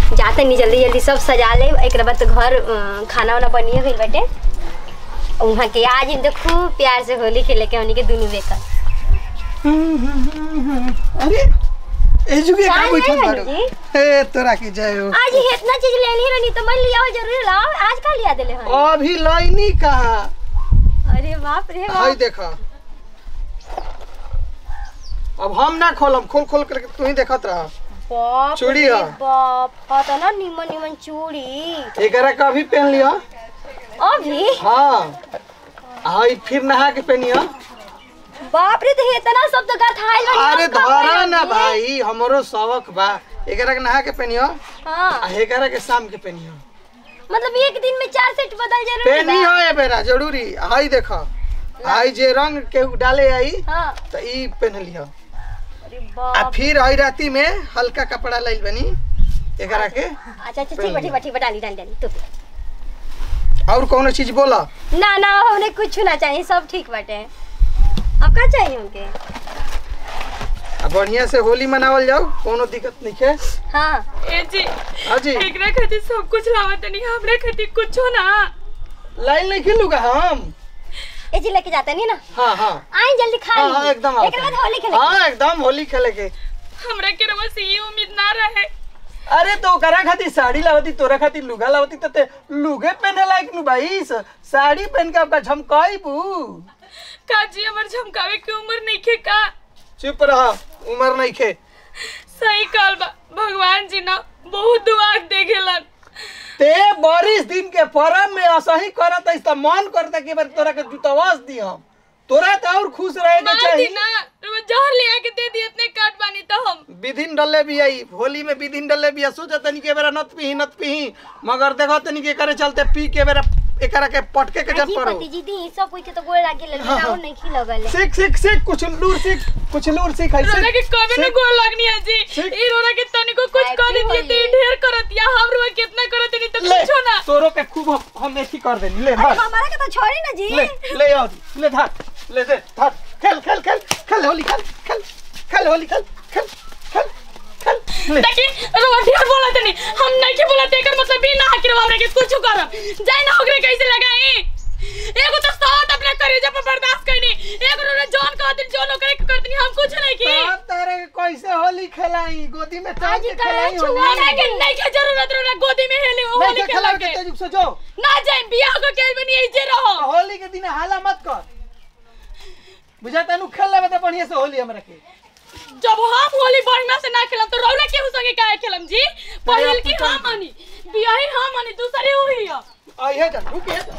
जाते नहीं जल्दी जल्दी सब सजा ले एक बाद तो घर अ, खाना वाना बनिए गई बाटे वहाँ के आज तो खूब प्यार से होली खेले के उन्हीं के दुनू बेकर अरे ए जुगे का काय बैठल नहीं बाड़ू जी? ए तोरा की जय हो आज ही इतना चीज ले ली रहनी तो मन लिया हो जरूर लाओ आज का लिया दिले हो अभी लाइनी कहाँ अरे बाप रे हाय बाप देखा अब हम ना खोलम खोल खोल करके तू ही देखत रहा बाप चूड़ी रे है। बाप पता ना निमन निमन चूड़ी एकरा का अभी पहन लिया अभी हाँ हाय फिर नहा के पहनिया बाप रे तो इतना सब तो गथाइल बनी अरे हम का धरा पहनब ना जी? भाई हमरो शौक बा एकरा के नहा के पहनियो हाँ आ एकरा के शाम के पहनियो मतलब एक दिन में चार सेट बदल जरूर पहनी हो ए बेरा जरूरी हाय देखा हाय जे रंग के डाले आई हाँ तो ई पहन लिया अरे आ बाप फिर आई राती में हल्का कपड़ा लाइल बनी एकरा के अच्छा अच्छा ठीक बा ठीक बा ठीक बा डाली डाली डाली तो और कोनो चीज बोला ना ना हमने कुछ ना चाहिए सब ठीक बाटे अब का चाहिए उनके आ बढ़िया से होली मनावल जाओ कोनो दिक्कत नहीं है हाँ ए जी हाजी एकरा खातिर सब कुछ लावत नहीं हमरा खातिर कुछो ना लाइन नहीं खिलूगा हम ये जी लेके जाते नहीं ना हाँ हाँ आई जल्दी खा हाँ ली हाँ एकदम एक बाद होली खेले हाँ एकदम होली खेले के हमरा के रवा से ये उम्मीद ना रहे अरे तो करा खातिर साड़ी लावती तोरा खातिर लुगा लावती तो ते लुगे पहने लायक नु भाई स- साड़ी पहन के आपका झमकाई बू का जी हमर झमकावे की उम्र नहीं खे का चुप रहा उम्र नहीं खे सही काल बा भगवान जी ना बहुत दुआ देखेलन ते बारिश दिन के परम में असही करत है त मन करता कि बार तोरा के जुतवास दी हम तोरा तो और खुश रहे के मार दी चाहिए ना रवा जहर ले आके दे दी इतने काट बानी तो हम विधिन डले भी आई होली में विधिन डले भी सोचा तनी के बेरा नत पीही नत पीही मगर देखो तनी के करे चलते पी के बेरा एकरा के पटके के जन जी पड़ो पति जी दी सब कोई के तो गोड़ लागे ले हाँ, हाँ। नहीं खी लगल है। सीख सीख सीख कुछ लूर सीख कुछ लूर सीख है रोना के सीख, कबे न सीख। गोल लगनी है जी ठीक। ई रोना के तनिको कुछ Happy कर दी थी होली। ढेर करत या हम रोवा कितना करत नहीं तो ले कुछो ना तोरो के खूब हम- हम ऐसी कर देनी ले धर हमारा के तो छोड़ी ना जी ले ले आओ ले धर ले दे धर खेल खेल खेल खेल होली खेल खेल खेल होली खेल खेल खेल खेल ले देखी रोवा ढेर बोलत नहीं हम नहीं के बोलत एकर मतलब भी ना कि रोवा हमरा के कुछ करब जाई ना ओकरे कैसे लगाई एगो तो साथ अपने करेजा पर बर्दाश्त करनी एगो रोना जॉन कह दिन जॉन ओकरे के करतनी हम कुछ नहीं की तो तारे के कैसे होली खेलाई गोदी में टांग के आज कल खेलाई छुआ होली हमरा के नहीं के जरूरत रोना गोदी में हेली नहीं होली के के खेला लगे के तेजुक से जो ना जाई बियाह को के बनी ऐसे रहो होली के दिन हाला मत कर बुझा तनु खेल लेबे त बढ़िया से होली हमरा के जब हम होली बढ़िया से ना खेलम तो रौला केहू संगे काहे खेलम जी पहिल की पुता हम मानी बियाही हम मानी दूसरे हुई है आई है जा रुक है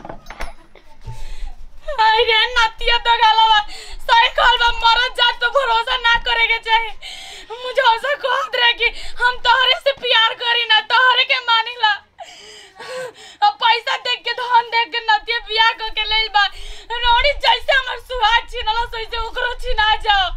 आई रे नतिया तो गालवा सही कहल बा मरद जात तो भरोसा ना करे के चाही मुझे ऐसा कहत रहे कि हम तोहरे से प्यार करी ना तोहरे के मानिला अब पैसा देख के धन देख के नतिया बियाह कर के लेल बा रोड़ी जैसे हमर सुहाग छीनला वैसे ओकरो छीना जाओ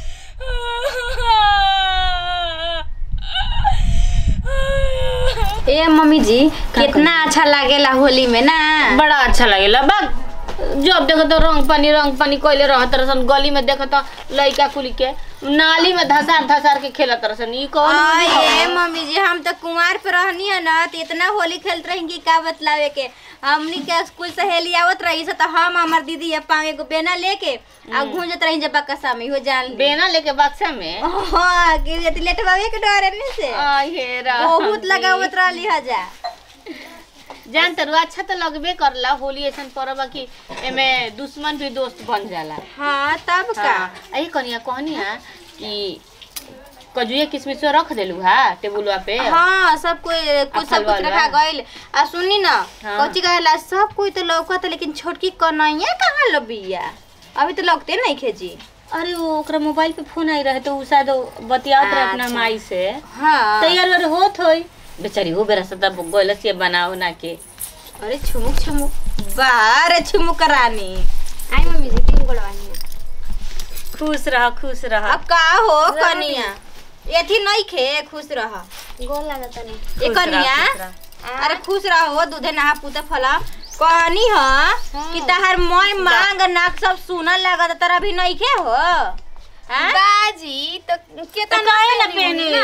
ए मम्मी जी कितना अच्छा लागेला होली में ना बड़ा अच्छा लगेला बा जब देखो तो रंग पानी रंग पानी कोइले रहत रसन गली में देखो तो लइका कुली के नाली में धसार धसार के खेलत रसन ई कौन होली आए हवे? मम्मी जी हम तो कुंवार पे रहनी है ना तो इतना होली खेलत रहेंगी का बतलावे के हमनी के स्कूल सहेली आवत रही से तो हम हमार दीदी या पावे को बेना लेके आ घूंजत रही जब बक्सा में हो जान ली। बेना लेके बक्सा में हाँ कि यदि लेटवावे के डरे नहीं से आ हे राम बहुत लगावत रहली हजा जान तरु अच्छा तो लगबे करला होली ऐसन पर्व बा कि एमे दुश्मन भी दोस्त बन जाला हाँ तब का हाँ अही कनिया कहनिया कि कजुए किसमिस रख देलू हा टेबुलवा पे हाँ सब कोई कुछ सब फलवा कुछ लवा। रखा गइल आ सुनी ना हाँ। कौची कहेला सब कोई तो लौकत लेकिन छोटकी कन्हैया कहाँ लबिया अभी तो लगते नहीं खेजी अरे वो ओकरा मोबाइल पे फोन आई रहे तो उ शायद बतियात रहे अपना अच्छा। माई से हाँ तैयार वार होत होई बेचारी वो बेरा सदा गोलस ये बनाओ ना के अरे छुमुक छुमुक बाहर छुमुक रानी आई मम्मी जी तीन गोड़वानी है खुश रह खुश रह अब का हो कनिया एथी नहीं खे खुश रह गोल लागत नहीं ए खुश रह, कनिया खुश रह। अरे खुश रहो दूधे नहा पूते फला कहनी ह कि तहार मोय मांग नाक सब सुनल लागत तर अभी नहीं खे हो हाँ? बाजी तो तो काहे ना पहने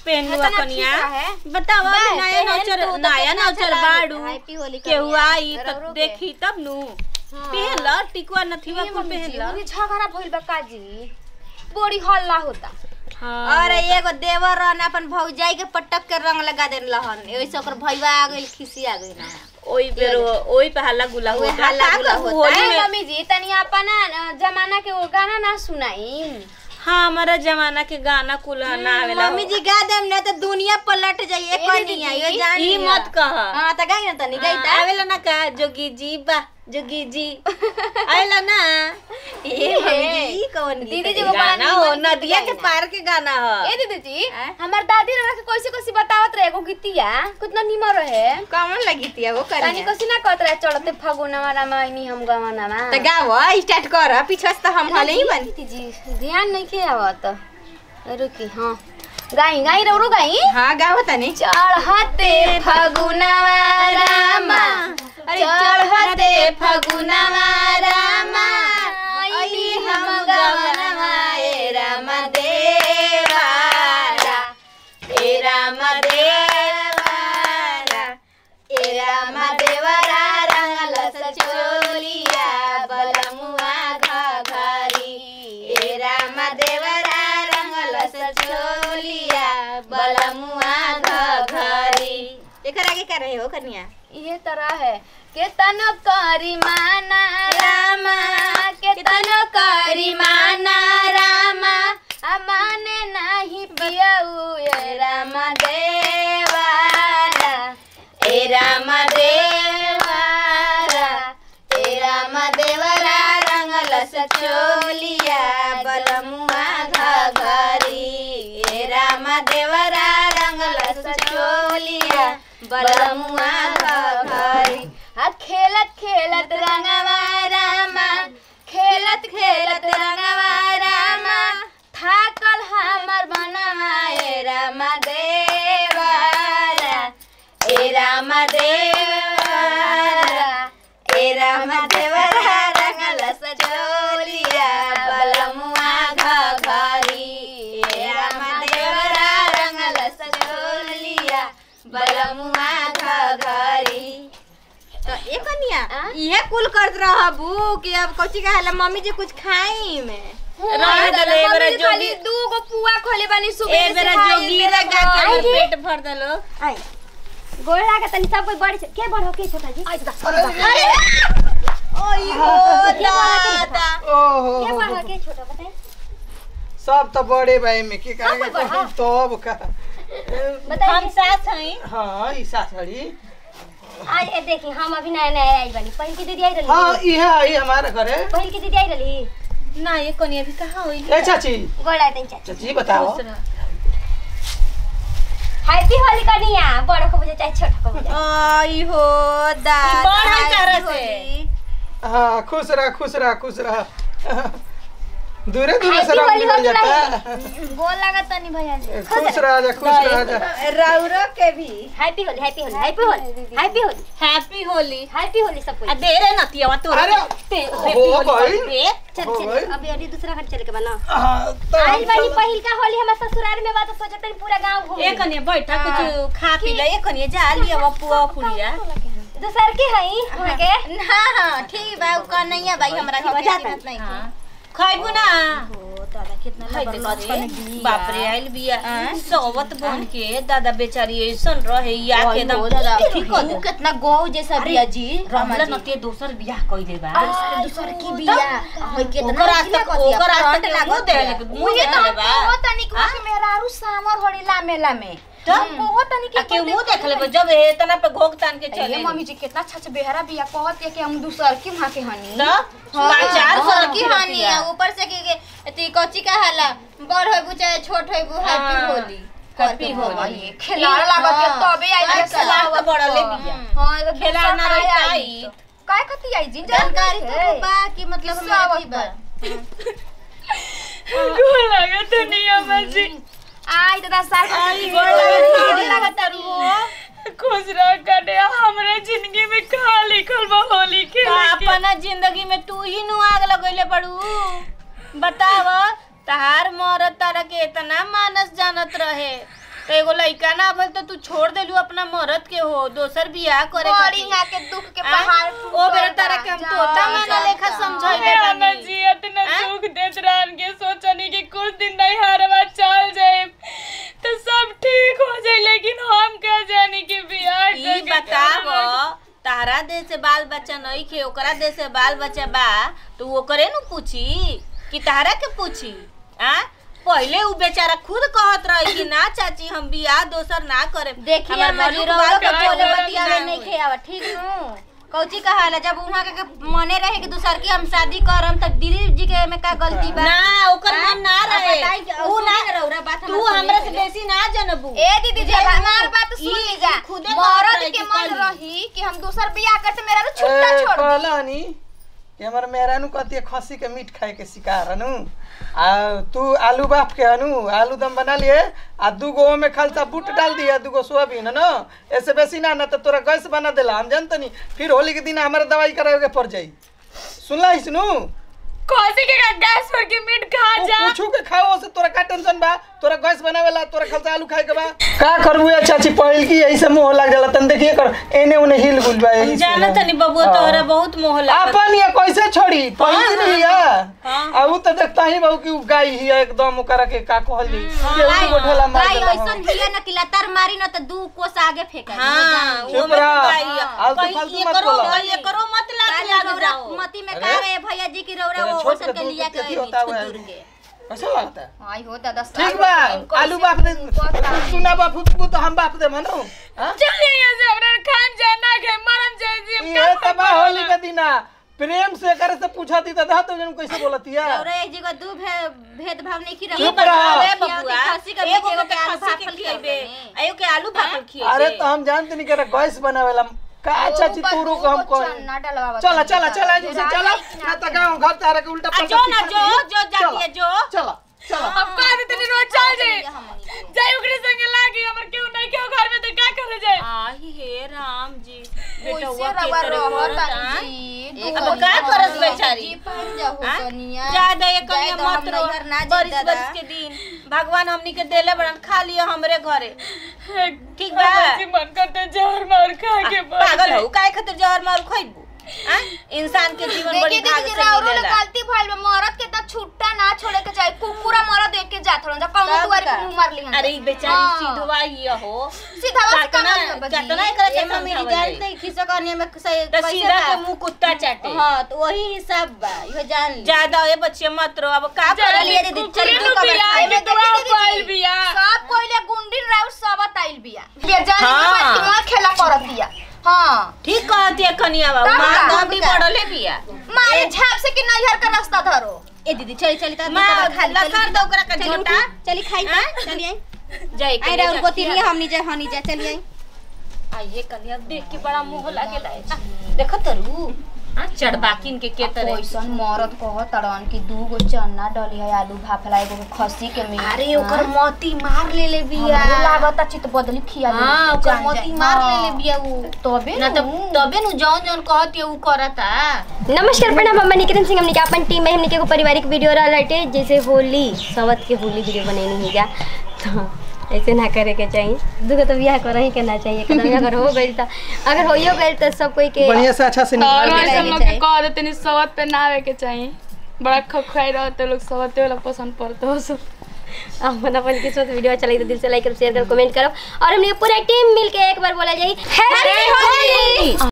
पहन लुआ इतना कनिया ठीक है। बताओ बा, नया पहन नौचर तू तो नया कितना नौचर अच्छा बाड़ू लागी। हैप्पी होली केहू कनिया, आई त रौरो के। देखी तब नु पहन ल टिकुआ नथिवा कुल पहन ल मुझे झगड़ा भइल बा काजी बड़ी हल्ला होता हाँ और एगो देवर रहन अपन भौजाई के पटक के रंग लगा देन लहन ओइसे ओकर भईवा आ गइल खिसी आ गइल ना ओई बेर ओई पे हल्ला गुला ओई होता हल्ला का गुला कहू, होता। होली ए, में मम्मी जी तनी अपना अ, जमाना के वो गाना ना सुनाई हाँ हमारा जमाना के गाना कुल ना आवेला मम्मी जी गा देम ना तो दुनिया पलट जाइए ए, दीदी कनिया जी, यो जान ई लिया। मत कह हां त गाई ना तनी गाई ता आवेला ना का जोगी जी बा जोगी जी आवेला ना ए मम्मी जी ई कौन गीत दीदी जी है? वो बड़ा गाना हो निमन गीत नदिया के गाइला। पार के गाना ए ह दीदी जी आँ? हमार दादी रहा के कैसे कैसे बतावत रहे एगो गीतिया कितना निमर रहे कौन लगी थी वो तनी करिया कैसे ना कहत रहे चलते फगुनवा रामायणी हम गवनवा त गाओ स्टार्ट कर पीछे से तो हम हले ही बन दीदी जी ध्यान नहीं के आवत रुकी हाँ गाई गाई रौरो गाई हां गाओ तनी चढ़ते फगुनवा रामा अरे चढ़ते फगुनवा रामा अइली हम गवनवा ए राम देवारा ए राम देवारा ए राम देवरा रंगल सचोलिया बलमुआ घघरी ए राम देवरा रंगल सचोलिया बलमुआ घघरी एकर आगे का रहे हो कनिया ये तरह है केतन करी माना रामा केतन करी माना रामा आ माने नाही पियऊ ए राम देवारा ए राम देवारा ए राम देवरा रंगल सचोलिया बलमुआ घघरी ए राम देवरा रंगल सचोलिया बलमुआ घघरी आ खेलत खेलत रंगवा रामा खेलत खेलत रंगवा रामा थाकल हमर बनवा ए राम देवारा ए राम देवरा ए राम देवरा रंगल सचोलिया बलमुआ घघरी ए राम देवरा रंगल सचोलिया बलमुआ घघरी तो ए कनिया आ? इहे कुल करत रहबू कि अब कोची कहेला मम्मी जी कुछ खाई में रहे दले ए बेरा जोगी दू गो पुआ खोले बानी ए सुबह बेरा जोगी रे गा के पेट भर दलो आई गोड़ लागे तनी सब कोई बड़ी से- के बड़ हो के छोटा जी आई ओई हो दादा ओहो के बड़ हो के छोटा बताए सब तो बड़े भाई में के सब कोई बड़ा। करेंगे तब का ए, बताइए हम साथ हई हाँ ई सासड़ी आज ए देखी हम अभी नया नया आई बानी पहिल की दीदी आई रही हाँ इहे आई हमारे घरे पहिल की दीदी आई रही ना ये कनिया भी कहाँ होई ए चाची गोड़ लागे तनी चाची चाची बताओ हैप्पी होली कनिया बड़ को बुझे चाहे छोटा को बुझे आई हो दादा बड़ है तारा हैप्पी से। होली। हाँ खुश रह खुश रह खुश रह दूरे दूरे से हैप्पी रंग होली निकल हो जाता गोड़ लागा तनी भैया जी खुश रह जा खुश रह जा रौरो के भी happy Holi happy Holi happy Holi happy Holi happy Holi happy Holi सब आ कोई दे रे नतिया तो अरे हो गई दे चल हो चल गई। अभी अभी दूसरा घर चले के बना हाँ, तो आई हम बानी चल- पहिल का होली हमार ससुराल में बात सोचत तनी पूरा गांव घूम ए कनिया बैठा कुछ खा पी ले ए कनिया जा लिया वो पुआ पुड़िया दूसर के हई वहां के ना हाँ ठीक बा उ कन्हैया भाई हमरा ठीक बा, के जाता। कीमत नहीं हाँ खइबू ना हो दादा कितना हाय लबर देखो लछन रे, बाप रे आइल बिया सोवत बन के दादा बेचारी ऐसन रहे या के एकदम ठीक कर उ कितना गौ जैसा बिया जी रमला नतिया दोसर बियाह कइले बा दूसर की बिया होय कितना ओकर आज तक ओकर आज तक मुंह दे मुंह दे बा तनी को के मेहरारू सामर होड़ी लामे लामे तो? बहुत तनी आ के मुंह देख ले जब ए तना पे घोक तान के चले ये मम्मी जी कितना अच्छा अच्छा बेहरा बिया कहत है कि हम दूसर की वहां के हनी तो चार सौ की हानि है ऊपर से की के एती कोची का हाला बड़ होय चाहे छोट होय हैप्पी हाँ। होली हैप्पी होली खिलाड़ लागत के तबे आई हाँ, खिलाड़ तो बड़ा ले बिया। हां तो खिलाड़ ना दूसर रहता आई ही। काय कती आई जी जानकारी तो बा कि मतलब सब हमरा की बा गोर लगा दुनिया में जी आई दादा साल का आई गोड़ लागत खुश रह कने हमरे जिंदगी में कहा लिखल बा होली के अपना जिंदगी में तू ही नु आग लगैले पड़ू बताव तहार मरद तारा के इतना मानस जानत रहे तो एगो लइका ना भइल तो तू छोड़ देलू अपना मरद के हो दोसर बियाह करे बड़ी खातिर। यहाँ के दुख के आ? पहाड़ ओ बेरा तारा के हम तोता माना लेखा समझाइले हमें बानी जियत न हाँ? दुख देत रहन के सोचनी कि कुछ दिन नहीं हरवा चल जाए तो सब ठीक हो जाए लेकिन हम कह जानी कि बियाह ई करके बताव करवा। तारा देश से बाल बच्चा नहीं खे ओकरा देश से बाल बच्चा बा तो ओकरे नु पूछी कि तारा के पूछी आ पहले उ बेचारा खुद कहत रही कि ना चाची हम बियाह दोसर ना करे देखिए हमार अम्मा जी मनु रउआ बाल के बच्चा बोले होई बतियावे ना नहीं होई। खेआवा ठीक नु कौची कहाला जब वहाँ के के मने रहे कि दूसर की हम शादी करम तब दीदी जी के में का गलती बा ना ओकर मन ना अब रहे बताई कि उ ना सुनी ना रउरा बात तू हमर हमरा से सुनी के। बेसी ना जानबू ए दीदी जी हमार बात सुन ई- लीजा ई खुदे कहत मरद रही के कि मन कली। रही कि हम दूसर बियाह करते मेरा तो छुट्टा ए, छोड़ दी कहलनी कि हमर मेहरानू कहती है खसी के मीट खाए के शिकार हनु आ तू आलू बाफ के हनु आलू दम बना लिए आ दूगो ओमे खालसा बूट डाल दिया दूगो सोयाबीन है ना ऐसे बेसी ना ना तो तोरा गैस बना देला हम जानतनी फिर होली के दिन हमारा दवाई करावे के पड़ जाई सुनला इसनु कौसी के का गैस पर के मीट खा जा पूछू के खाओ से तोरा का टेंशन बा तोरा गैस बनावेला तोरा खालसा आलू खाए के बा का करबू या चाची पहिल की ऐसे मुंह लग जाला तन देखिए कर एने उने हिल गुल बा यही से जाना ना। तनी बबुआ हाँ। तोहरा बहुत मोह लागत अपन ये कैसे छोड़ी पहिल की नहीं है हाँ। आ उ तो देखता ही बहु कि उ गाय ही है एकदम ओकरा के का कहल जी केहू के गोठला मार भाई देला ऐसन हिया न कि लतार मारी न त दू कोस आगे फेंका हाँ चुप वो में रह। तो गाई है। आलतू कहीं फालतू ये मत करो बोला। कहीं ये करो मत लाग आगे जाओ मती में अरे? का रहे भैया जी की रौरा तेरा वो छोट ओसन के के दूध लिया के के थी होता हुआ है। छुदूर के कैसा लगता है आई हो दादा ठीक बा आलू बाप दे सुना बाप उसको तो हम बाप दे मनो हां चल यहाँ से हमरा खान जाए ना खाए मरम जाए जी हम ये का तबा होली के दिना प्रेम से करे से पूछा दी दादा तो जन कैसे बोलती है रौरा एक जगह दू भे- भेदभाव नहीं की चुप रहा रह। अरे बबुआ खस्सी का एगो एगो के के आलू खस्सी के भाफल खिएबे खिएबे एगो के आलू भाफल खिएबे अरे तो हम जानते नहीं करे गैस बनावेला का चाची तू रुक हम कौन ना डलवा चला चला चला जी से चला ना तो गांव घर तारे के उल्टा आ पलटा जो ना सिखा जो दी। जो जाती है जो चला चला अब कह दे तनी रोज चल जाए जाए ओकरे संगे लागी हमर केहू नहीं केहू घर में तो का करे जाए आही हे राम जी ओइसे बेटवा के रवा तरह रहत करत, तानी हाँ? जी अब का करत बेचारी जी पहन जाओ हाँ? सोनिया ज्यादा ये कनिया जाए तो हम मत रो नैहर ना जी बरिस दादा। बरिस के दिन भगवान हमनी के देले बड़न खा लियो हमरे घरे ठीक बा हमरा जी मन करते जहर मार खा के मर पागल जाए। हो काहे खातिर जहर मारू खइबू हाँ? इंसान के जीवन बड़ी देखिए भाग दीदी से राउरो ले मिलेला गलती भइल बा मरद के त छुट्टा ना छोड़े के चाही कुकुरा मरद देख के जात रहन जा कौन तब दुआरी का? पे मुंह मार ली अरे ई बेचारी सीधवा ही हो सीधा बस काटना कना काटना एकरा के ए मम्मी जी समझावल जानते जाई। ही खिस्सा कहनी में से तो सीधा के मुंह कुत्ता चाटे हां तो वही हिसाब बा इहो जान ली ज्यादा ए बच्चे मत रो अब का चल कर लिए दीदी, कुकुरे चल नु तू बिया कबर के खाए। दुआ देखी दीदी पाइल जी। बिया सब कोइले गुंडीन राउर सब आइल बिया ये जाने हाँ। के बाद कि खेला करत दिया हां ठीक कहती है कनिया बाबू तब मां का? तो भी तब का? पड़ले बिया मारे झाप से कि नैहर का रास्ता धरो ए दीदी चली चली ता मां लसर दो ओकरा का चली झोटा उठी, चली खाई हाँ? चली आई जाई आई राउर गोतिनी हमनी जा हनी जा चली आई आइए कनिया देख के बड़ा मुंह लागेला देखो तरू हां चढ़बाकिन के के तरह कैसन मरद कह तड़न कि दू गो चना डली है आलू भाफला एगो खस्सी के मीट अरे ओकर मोती मार ले ले बिया हमरो लागता चित बदली खिया दे हां ओकर मोती मार ले ले बिया उ तबे ना तो तबे नु जौन जौन कहती है उ करता नमस्कार प्रणाम हम निकिरन सिंह हमने के अपन टीम में हमने के एगो पारिवारिक वीडियो रहा लटे जैसे होली सवत के होली वीडियो बनैनी है क्या तो ऐसे ना करे के चाहिए दुगो तो बियाह कर ही के ना चाहिए एकदम अगर हो गई तो अगर होइयो गई तो सब कोई के बढ़िया से अच्छा से और निकाल ऐसे के लोग के चाहिए। कह देते नहीं सवत पे ना आवे के चाहिए बड़ा खखवाई रहते लोग सवते वाला पसंद पड़ते हो सब अपन अपन किस्मत वीडियो अच्छा लगे तो दिल से लाइक करो शेयर करो कमेंट करो और हमने पूरा टीम मिल के एक बार बोला जाए हैप्पी